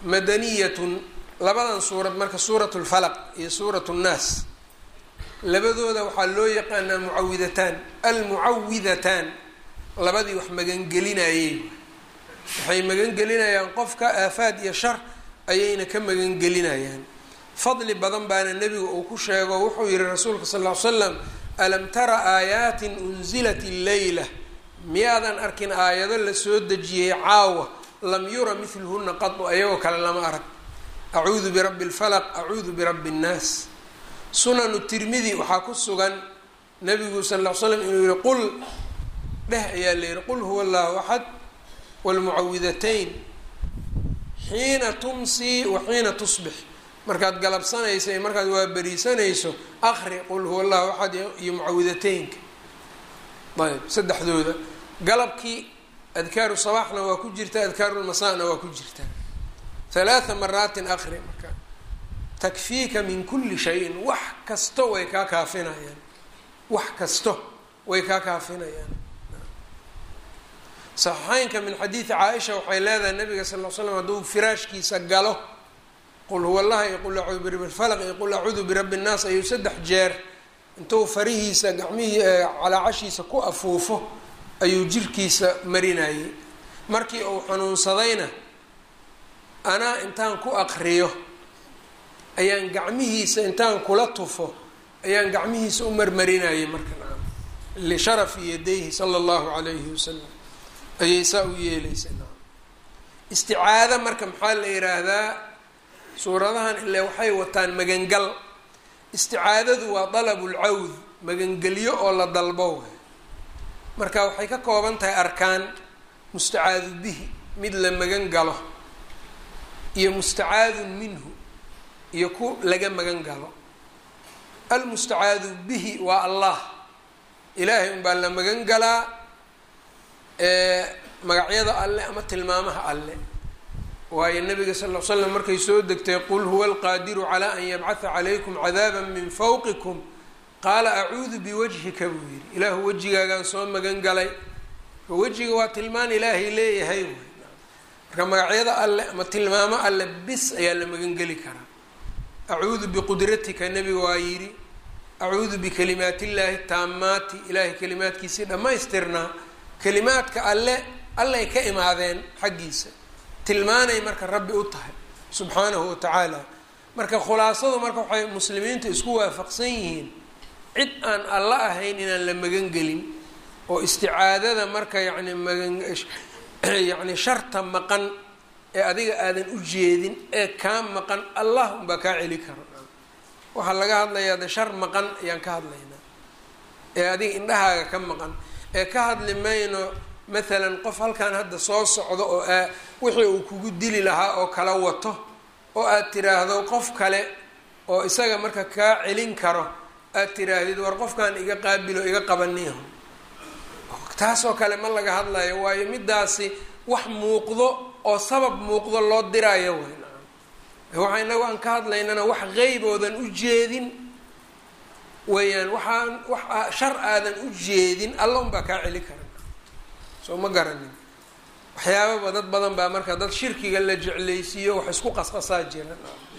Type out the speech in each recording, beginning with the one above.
madaniyatun labadan suurad marka suurat lfalaq iyo suurat nnaas labadooda waxaa loo yaqaanaa mucawidataan almucawidataan labadii wax magangelinayey waxay magangelinayaan qofka aafaad iyo shar ayayna ka magangelinayaan fadli badan baana nebigu uu ku sheego wuxuu yihi rasuulka sal ll ly slam alam tara aayaatin unzilat illeyla miyaadan arkin aayado la soo dejiyey caawa lam yura mithluhuna qadu ayagoo kale lama arag acuudu birabbi lfalaq acuudu birabbi nnaas sunanu tirmidi waxaa ku sugan nabigu sal ll ly slam inuu yihi qul dheh ayaa la yihi qul huwa allahu axad wlmucawidatayn xiina tumsii wa xiina tusbix markaad galabsanaysa iyo markaad waaberiisanayso akri qul huwa allahu axad iyo mucawidateynka ayb saddexdooda galabkii adkaaru sabaxna waa ku jirta adkaaru lmasana waa ku jirta halaatha maraatin akri marka takfiika min kuli shayin wax kasto way kaa kaafinayaan wax kasto way kaa kaafinayaan saxiixeynka min xadiidi caaisha waxay leedahay nabiga sal l slam hadduu firaashkiisa galo qul huwa allah iyo qul acuudu birabbi lfalaq iyo qul acuudu birabbi nnaas ayuu saddex jeer intuu farihiisa gacmihii calaacashiisa ku afuufo ayuu jirkiisa marinayay markii uu xanuunsadayna anaa intaan ku aqriyo ayaan gacmihiisa intaan kula tufo ayaan gacmihiisa u marmarinayay marka naam lisharafi yadayhi sala allahu calayhi wasalam ayay saa u yeeleysa naam isticaada marka maxaa la yidhaahdaa suuradahan ile waxay wataan magangal isticaadadu waa dalabu lcawd magangelyo oo la dalbo way marka waxay ka kooban tahay arkaan mustacaadu bihi mid la magan galo iyo mustacaadun minhu iyo ku laga magan galo almustacaadu bihi waa allah ilaahay unbaa la magan galaa magacyada alle ama tilmaamaha alle waayo nabiga sal l slam markay soo degtay qul huwa alqaadiru calaa an yabcatha calaykum cadaaba min fawqikum qaala acuudu biwajhika buu yihi ilaahu wejigaagaan soo magan galay wejiga waa tilmaan ilaahay leeyahay marka magacyada alle ama tilmaamo alle bis ayaa la magan geli karaa acuudu biqudratika nebiga waa yidhi acuudu bikalimaati illaahi taamaati ilaahay kalimaadkiisii dhammaystirnaa kalimaadka alle allay ka imaadeen xaggiisa tilmaanay marka rabbi u tahay subxaanahu wa tacaala marka khulaasadu marka waxay muslimiintu isku waafaqsan yihiin cid aan alla ahayn inaan la magan gelin oo isticaadada marka yacni magan yacni sharta maqan ee adiga aadan u jeedin ee kaa maqan allah unbaa kaa celi karo waxaa laga hadlayaa de shar maqan ayaan ka hadlaynaa ee adiga indhahaaga ka maqan ee ka hadli mayno maalan qof halkan hadda soo socdo oo aa wixii uu kugu dili lahaa oo kala wato oo aad tiraahdo qof kale oo isaga marka kaa celin karo aad tiraahdid war qofkan iga qaabilo iga qabaniho taasoo kale ma laga hadlayo waayo midaasi wax muuqdo oo sabab muuqdo loo diraayo way waxa inagu aan ka hadlaynana wax qeyboodan u jeedin weeyaan waxaan wax shar aadan u jeedin alla unbaa kaa celi kara soo ma garanin waxyaababa dad badan baa marka dad shirkiga la jeclaysiiyo wax isku qasqasaa jira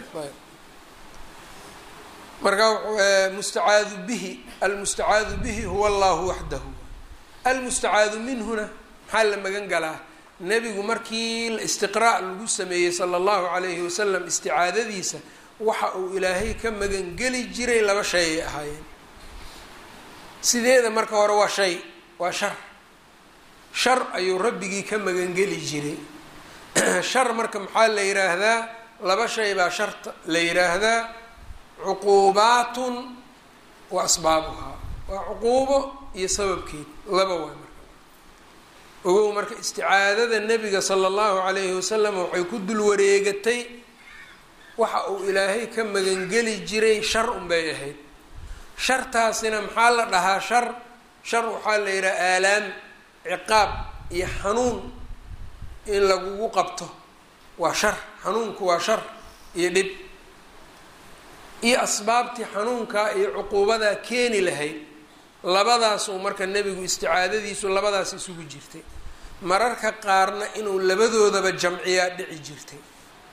marka mustacaadu bihi almustacaadu bihi huwa allahu waxdahu almustacaadu minhuna maxaa la magan galaa nebigu markii istiqraa' lagu sameeyey sala allahu calayhi wasalam isticaadadiisa waxa uu ilaahay ka magangeli jiray laba shay ay ahaayeen sideeda marka hore waa shay waa shar shar ayuu rabbigii ka magangeli jiray shar marka maxaa la yidhaahdaa laba shay baa sharta la yidhaahdaa cuquubaatun wa asbaabuhaa waa cuquubo iyo sababkeed laba waay marka ogow marka isticaadada nebiga sala allahu calayhi wasalam waxay ku dul wareegatay waxa uu ilaahay ka magangeli jiray shar unbay ahayd shartaasina maxaa la dhahaa shar shar waxaa la yidhaha aalaam ciqaab iyo xanuun in lagugu qabto waa shar xanuunku waa shar iyo dhib iyo asbaabtii xanuunkaa iyo cuquubadaa keeni lahayd labadaasuu marka nebigu isticaadadiisu labadaas isugu jirtay mararka qaarna inuu labadoodaba jamciyaa dhici jirtay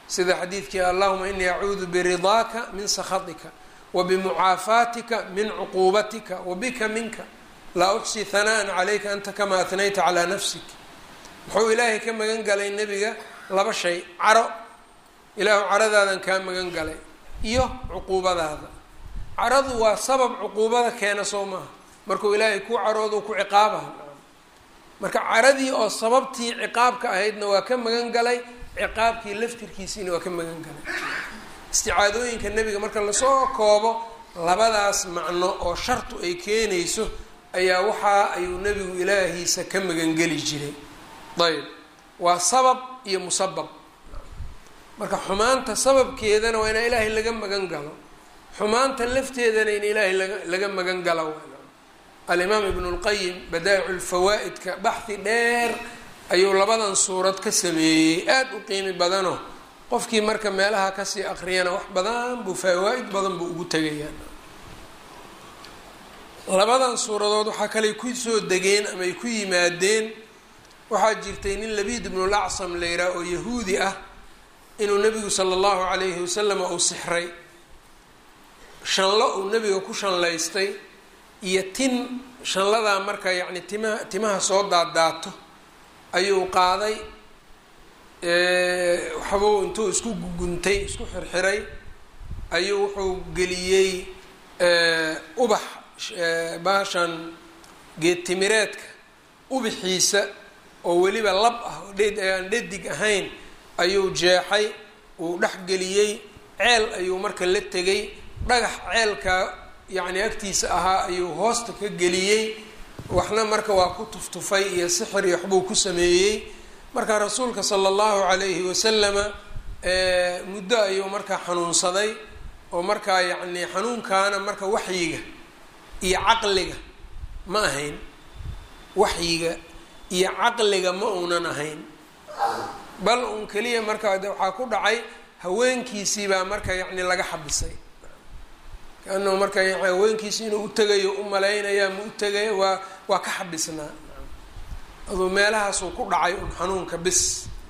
sida xadiidkii allahuma inii acuudu biridaaka min sakhatika wa bimucaafaatika min cuquubatika wa bika minka laa uxsii hana'an calayka anta kamaa atnayta calaa nafsik muxuu ilaahay ka magan galay nebiga laba shay caro ilaahu caradaadan kaa magan galay iyo cuquubadaada caradu waa sabab cuquubada keena soo maaha markuu ilaahay ku caroodu ku ciqaabaha marka caradii oo sababtii ciqaabka ahaydna waa ka magan galay ciqaabkii laftirkiisiina waa ka magan galay isticaadooyinka nebiga marka lasoo koobo labadaas macno oo shartu ay keenayso ayaa waxaa ayuu nebigu ilaahiisa ka magangeli jiray ayb waa sabab iyo musabab marka xumaanta sababkeedana waa inaa ilaahay laga magan galo xumaanta lafteedana in ilaahay laga laga magan galo alimaam ibnu lqayim badaa'icu lfawaa'idka baxhi dheer ayuu labadan suurad ka sameeyey aada u qiimi badano qofkii marka meelaha kasii akriyana wax badan buu fawaa-id badan buu ugu tegayaa labadan suuradood waxaa kaley ku soo degeen ama ay ku yimaadeen waxaa jirtay nin labiid ibnul acsam la yidhaha oo yahuudi ah inuu nebigu sala allahu calayhi wasalam uu sixray shanlo uu nebiga ku shanlaystay iyo tin shanladaa marka yacni timaha timaha soo daadaato ayuu qaaday waxbuu intuu isku guguntay isku xirxiray ayuu wuxuu geliyey ubax baashan geedtimireedka ubaxiisa oo weliba lab ah oo dhed aan dhadig ahayn ayuu jeexay uu dhex geliyey ceel ayuu marka la tegay dhagax ceelka yacni agtiisa ahaa ayuu hoosta ka geliyey waxna marka waa ku tuftufay iyo sixir iyo waxbuu ku sameeyey marka rasuulka sala allahu calayhi wasalama muddo ayuu markaa xanuunsaday oo markaa yacni xanuunkaana marka waxyiga iyo caqliga ma ahayn waxyiga iyo caqliga ma uunan ahayn bal uun keliya markaa de waxaa ku dhacay haweenkiisiibaa marka yacni laga xabisay kaanahu marka haweenkiisi inuu utegayo u malaynayaa ma utegaya waa waa ka xabisnaa aduu meelahaasuu ku dhacay un xanuunka bis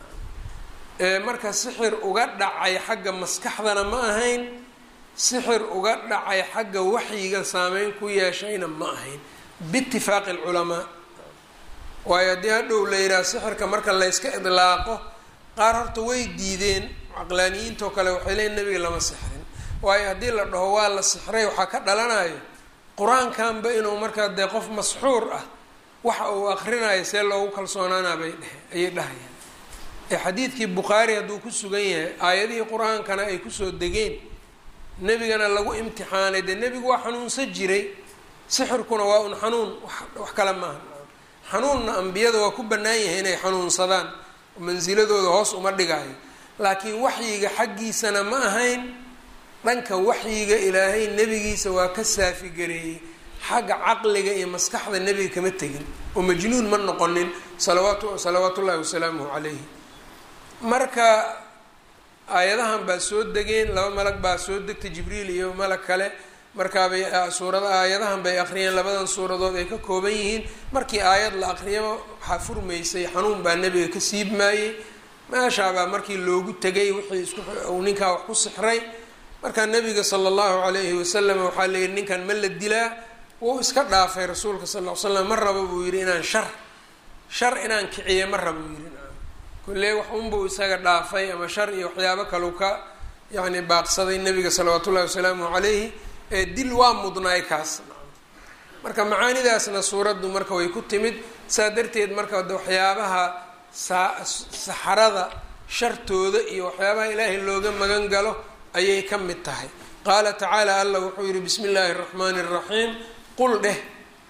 marka sixir uga dhacay xagga maskaxdana ma ahayn sixir uga dhacay xagga waxyiga saameyn ku yeeshayna ma ahayn biitifaaqi alculamaa waayo haddii hadhow la yidhaha sixirka marka layska idlaaqo qaar horta way diideen caqlaaniyiintoo kale waxay leeyiin nabiga lama sixrin waayo haddii la dhaho waa la sixray waxaa ka dhalanayo qur-aankanba inuu markaa dee qof masxuur ah waxa uu akrinayo see loogu kalsoonaanaa bay dhehe ayay dhahayaan ee xadiidkii bukhaari hadduu ku sugan yahay aayadihii qur-aankana ay kusoo degeen nebigana lagu imtixaanay dee nebigu waa xanuunsan jiray sixirkuna waa un xanuun wax kale maaha xanuunna ambiyada waa ku bannaan yahay inay xanuunsadaan oo mansiladooda hoos uma dhigaayo laakiin waxyiga xaggiisana ma ahayn dhanka waxyiga ilaahay nebigiisa waa ka saafigareeyey xagga caqliga iyo maskaxda nebiga kama tegin oo majnuun ma noqonin salawaatu salawaatu ullahi wasalaamuhu calayhi marka aayadahan baa soo degeen laba malag baa soo degtay jibriil iyo malag kale markaabay suurada aayadahan bay akhriyeen labadan suuradood ay ka kooban yihiin markii aayad la akriyaba waxaa furmaysay xanuun baa nebiga ka siibmaayey meeshaabaa markii loogu tegay wixii isku uu ninkaa wax ku sixray markaa nabiga sala allahu calayhi wasalam waxaa la yihi ninkan ma la dilaa wuu iska dhaafay rasuulka sal ll ly slam ma rabo buu yihi inaan shar shar inaan kiciye ma rabo buu yihi kulle wax unbuu isaga dhaafay ama shar iyo waxyaabo kalu ka yacni baaqsaday nabiga salawaatu ullahi wasalaamuhu calayhi ee dil waa mudnaay kaas marka macaanidaasna suuraddu marka way ku timid saa darteed marka waxyaabaha saa saxarada shartooda iyo waxyaabaha ilaahay looga magan galo ayay ka mid tahay qaala tacaala allah wuxuu yihi bismi illaahi اraxmaani اraxiim qul dheh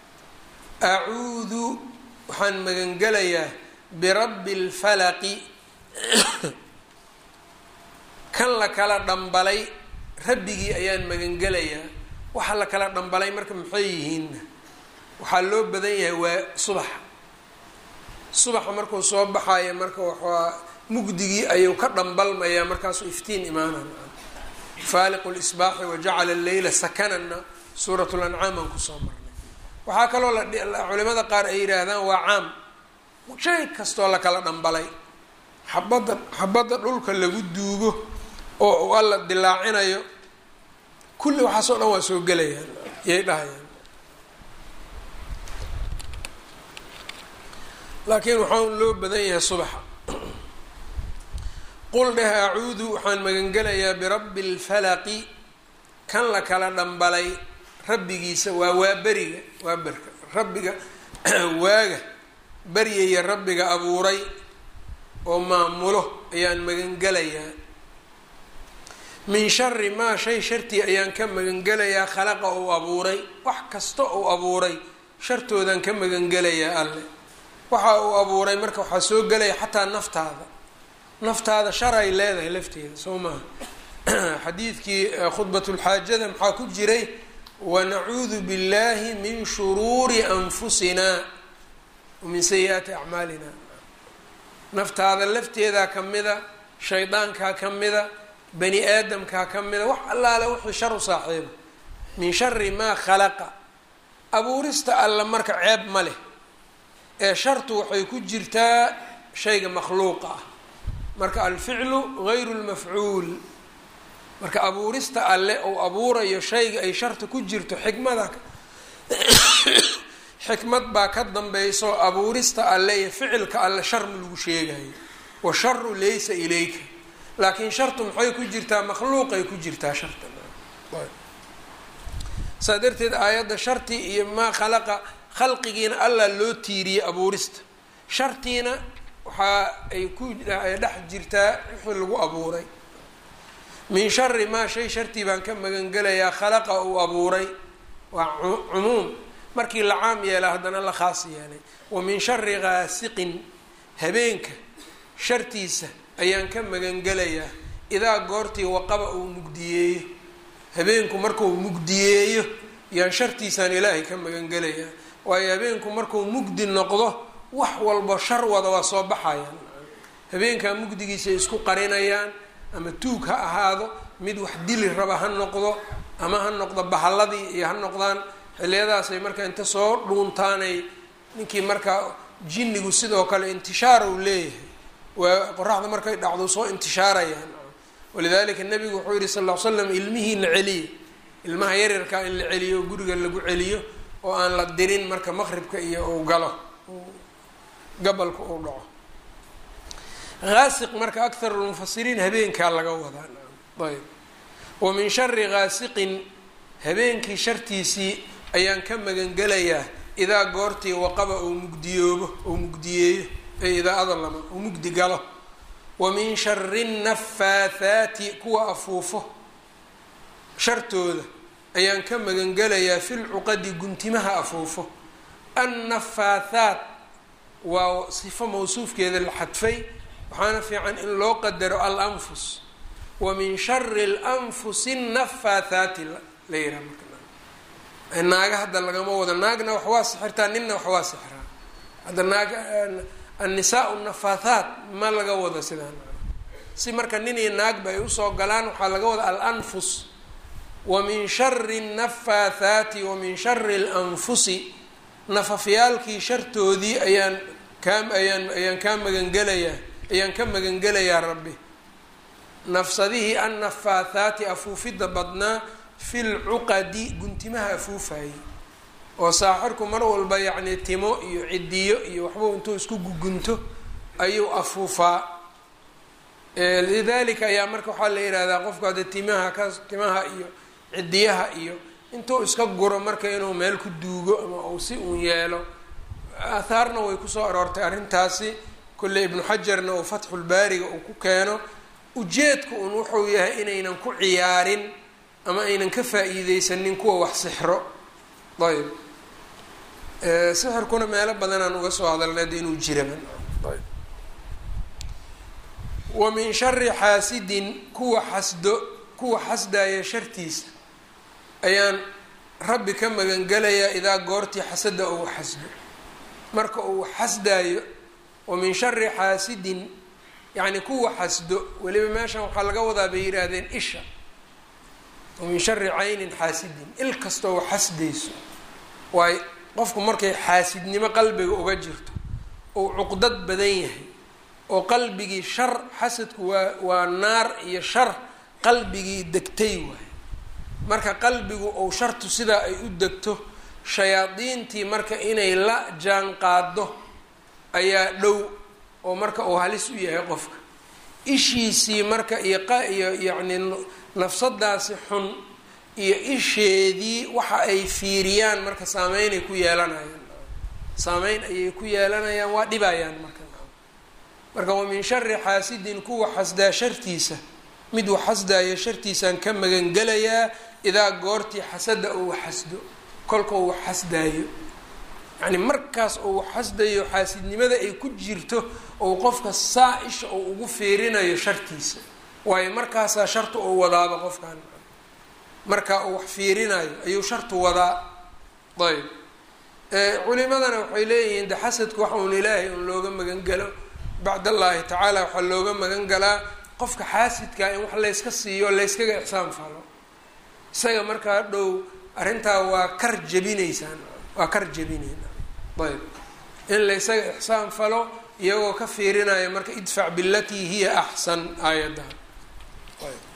acuudu waxaan magangelayaa birabbi اlfalaqi kan la kala dhambalay rabbigii ayaan magangelayaa waxa la kala dhambalay marka maxay yihiinna waxaa loo badan yahay waa subaxa subaxa markuu soo baxayo marka waxaa mugdigii ayuu ka dhambalmayaa markaasuu iftiin imaanay faaliqu lisbaaxi wajacala alleyla sakananna suurat lancaam aan kusoo marnay waxaa kaloo la culimada qaar ay yidhaahdaan waa caam shay kastoo la kala dhambalay xabadda xabadda dhulka lagu duugo oo uu alla dilaacinayo kulli waxaas oo dhan waa soo gelayaan yay dhahayaan laakiin waxaa loo badan yahay subaxa qul dheh acuudu waxaan magangelayaa birabbi lfalaqi kan la kala dhambalay rabbigiisa waa waa beriga waa berka rabbiga waaga baryaya rabbiga abuuray oo maamulo ayaan magangelayaa min shari maa shay shartii ayaan ka magangelayaa khalaqa uu abuuray wax kasta uu abuuray shartoodaan ka magangelayaa alle waxa uu abuuray marka waxaa soo gelaya xataa naftaada naftaada sharay leedahay lafteeda soo maaha xadiidkii khudbatulxaajada maxaa ku jiray wanacuudu billahi min shuruuri anfusina wamin sayi-aati acmaalina naftaada lafteedaa ka mida shaydaankaa ka mida bani aadamkaa ka mida wax allaale wixii shar u saaxiiba min shari maa khalaqa abuurista alla marka ceeb ma leh ee shartu waxay ku jirtaa shayga makhluuqa ah marka alficlu gayru lmafcuul marka abuurista alle ou abuurayo shayga ay sharta ku jirto xikmada xikmad baa ka dambayso abuurista alle iyo ficilka alle shar ma lagu sheegayo washaru laysa ilayka laakiin shartu maxay ku jirtaa makhluuqay ku jirtaa sharta saa darteed aayadda sharti iyo maa khalaqa khalqigiina allah loo tiiriyey abuurista shartiina waxaa ay ku dhex jirtaa wixii lagu abuuray min shari maa shay shartii baan ka magangelayaa khalaqa uu abuuray waa cumuum markii la caam yeela haddana la khaas yeelay wa min shari gaasiqin habeenka shartiisa ayaan ka magangelayaa idaa goortii waqaba uu mugdiyeeyo habeenku markuu mugdiyeeyo yaan shartiisaan ilaahay ka magangelayaa waayo habeenku markuu mugdi noqdo wax walba shar wada waa soo baxayaan habeenkaa mugdigiisa isku qarinayaan ama tuug ha ahaado mid wax dili raba ha noqdo ama ha noqdo bahalladii iyo ha noqdaan xilliyadaasay marka inta soo dhuuntaanay ninkii markaa jinnigu sidoo kale intishaar uu leeyahay waa qoraxda markay dhacdo soo intishaarayaan walidalika nabigu wuxuu yihi sal ll ly slam ilmihiina celiya ilmaha yaryarkaa in la celiyo oo guriga lagu celiyo oo aan la dirin marka maqribka iyo uu galo gabalka uu dhaco haasiq marka akthar lmufasiriin habeenkaa laga wadaa ayb wa min shari haasiqin habeenkii shartiisii ayaan ka magangelayaa idaa goortii waqaba uu mugdiyoobo uu mugdiyeeyo ee idaa adalama uu mugdi galo wa min shari nafaahaati kuwa afuufo shartooda ayaan ka magangelayaa filcuqadi guntimaha afuufo annafaathaat waa sifo mawsuufkeeda la xadfay waxaana fiican in loo qadaro alanfus wa min shari lanfusi nafaathaati la yihaha marka naaga hadda lagama wado naagna wax waa sixirtaa ninna wax waa sixiraa hadda naag annisaa nafaathaat ma laga wado sidaan si marka nin iyo naagba ay usoo galaan waxaa laga wada alanfus wa min shari nafaathaati wa min shari lanfusi nafafyaalkii shartoodii ayaan kaa ayaan ayaan kaa magangelayaa ayaan ka magangelayaa rabbi nafsadihii annafaathaati afuufidda badnaa fi lcuqadi guntimaha afuufayay oo saaxirku mar walba yacni timo iyo cidiyo iyo waxbuu intuu isku gugunto ayuu afuufaa lidalika ayaa marka waxaa la yihahdaa qofku hadda timaha ka timaha iyo cidiyaha iyo intuu iska guro marka inuu meel ku duugo ama uu si uun yeelo aathaarna way kusoo aroortay arrintaasi kolley ibnu xajarna uu fatxulbaariga uu ku keeno ujeedku un wuxuu yahay inaynan ku ciyaarin ama aynan ka faa-iideysanin kuwa wax sixro ayb sixirkuna meelo badanaan uga soo hadalnay ada inuu jiraba ayb wa min shari xaasidin kuwa xasdo kuwa xasdaaya shartiisa ayaan rabbi ka magangelayaa idaa goortii xasada uu xasdo marka uu xasdaayo wa min shari xaasidin yacni kuwa xasdo weliba meeshan waxaa laga wadaa bay yidhaahdeen isha wa min shari caynin xaasidin il kastoo wax xasdayso waayo qofku markay xaasidnimo qalbiga uga jirto uu cuqdad badan yahay oo qalbigii shar xasadku waa waa naar iyo shar qalbigii degtay waay marka qalbigu ou shartu sidaa ay u degto shayaadiintii marka inay la jaan qaado ayaa dhow oo marka uu halis u yahay qofka ishiisii marka iyo iyo yacni nafsadaasi xun iyo isheedii waxa ay fiiriyaan marka saameynay ku yeelanayaan saameyn ayay ku yeelanayaan waa dhibayaan marka marka wa min shari xaasidin kuwa xasdaa shartiisa mid wax xasdaayo shartiisaan ka magangelayaa idaa goortii xasada uu xasdo kolka uu xasdaayo yacni markaas uu xasdayo xaasidnimada ay ku jirto ou qofka saa isha uu ugu fiirinayo shartiisa waayo markaasaa shartu uu wadaaba qofkan markaa uu wax fiirinayo ayuu shartu wadaa ayb culimadana waxay leeyihiin de xasadku waxa un ilaahay un looga magan galo bacd allaahi tacaala waxaa looga magan galaa qofka xaasidkaa in wax layska siiyo layskaga ixsaan falo isaga markaa dhow arrintaa waa kar jabinaysaan waa kar jabinayna ayb in laysaga ixsaan falo iyagoo ka fiirinaya marka idfac bilatii hiya axsan aayaddaha ayb